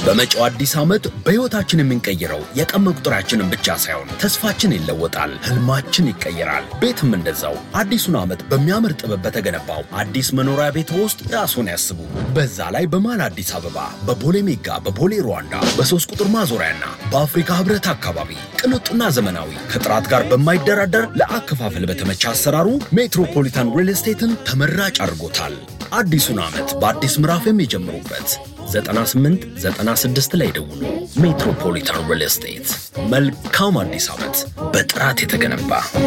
በመጪው አዲስ ዓመት በሕይወታችን የምንቀይረው የቀን መቁጠሪያችንን ብቻ ሳይሆን ተስፋችን ይለወጣል፣ ህልማችን ይቀየራል። ቤትም እንደዛው አዲሱን ዓመት በሚያምር ጥበብ በተገነባው አዲስ መኖሪያ ቤት ውስጥ ራስዎን ያስቡ። በዛ ላይ በመሃል አዲስ አበባ በቦሌ ሜጋ፣ በቦሌ ሩዋንዳ፣ በሶስት ቁጥር ማዞሪያና በአፍሪካ ህብረት አካባቢ ቅንጡና ዘመናዊ ከጥራት ጋር በማይደራደር ለአከፋፈል በተመቸ አሰራሩ ሜትሮፖሊታን ሪል ስቴትን ተመራጭ አድርጎታል። አዲሱን ዓመት በአዲስ ምዕራፍ የሚጀምሩበት 98 96 ላይ ደውሉ። ሜትሮፖሊታን ሪል ስቴት። መልካም አዲስ ዓመት በጥራት የተገነባ